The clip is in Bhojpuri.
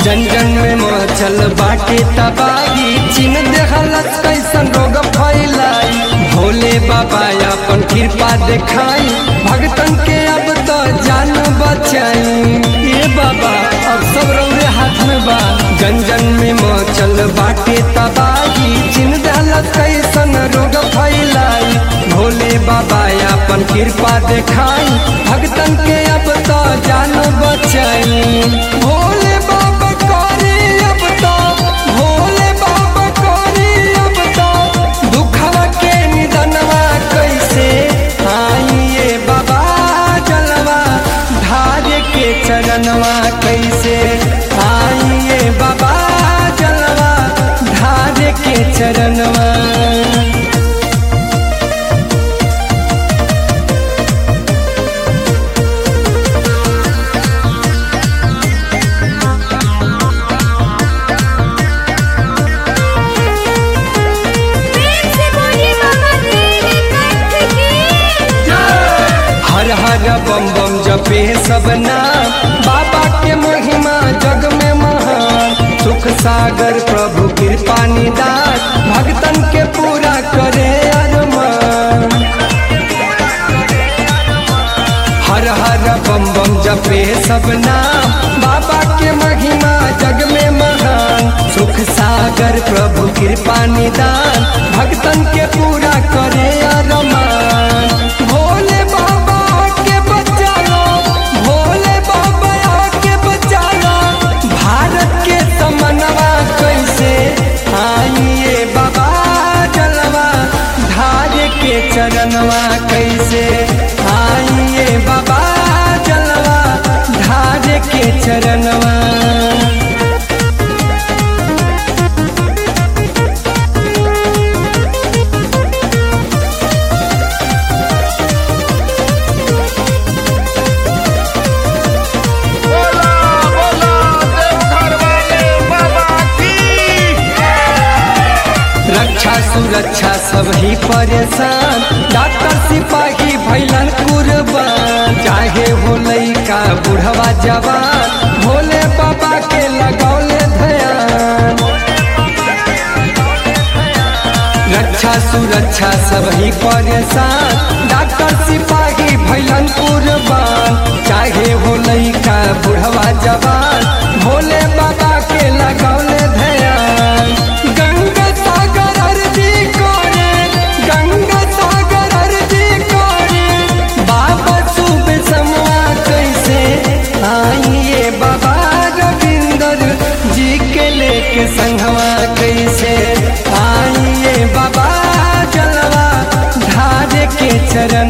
जन जन में मचल बाटे तबाही चिन देहलस कैसन रोग फैलाई भोले बाबा अपन कृपा देखाई भगतन के अब तो जान बचाई ए बाबा अब सब रौरे हाथ में बा जन जन में मचल बाटे तबाही चिन देहलस कैसन रोग फैलाई भोले बाबा अपन कृपा देखाई भगतन के अब तो जान बचाई भोले बाबा करे अब तो भोले बाबा करे अब तो दुखवा के निधनवा कैसे आइए बाबा जलवा धारे के चरणवा कैसे आइए बाबा जलवा धारे के चरणवा प्रेम से बोलिए बाबा तेरे कंठ की हर हर बम बम जपे सब नाम बाबा के महिमा जग में महान सुख सागर प्रभु कृपा निदान भक्तन के पूरा करे अरमान हर हर बम बम जपे सब नाम बाबा के महिमा जग में महान सुख सागर प्रभु कृपा निदान भक्तन के पूरा करे अरमान भोले बाबा के बचा लो भोले बाबा के बचा लो भारत के समनवा कैसे आइए बाबा जलवा धारे के चरणवा कैसे आइए बाबा जलवा धारे के चरणवा बोला बोला देवघर वाले बाबा की रक्षा सुरक्षा सब ही परेशान डॉक्टर सिपाही भैलन कुर्बान चाहे हो लइका बुढ़वा जवान भोले बाबा के लगौले ध्यान रक्षा सुरक्षा सब ही परेशान डॉक्टर सिपाही भैलन कुर्बान चाहे हो लइका बुढ़वा जवान भोले बाबा के लगौले ध्यान गंगा सागर अर्जी करे गंगा सागर अर्जी करे बाबा शुभ समवा कैसे आइए बाबा रविंदर जी के लेके संगवा कैसे आइए बाबा जलवा धारे के चरण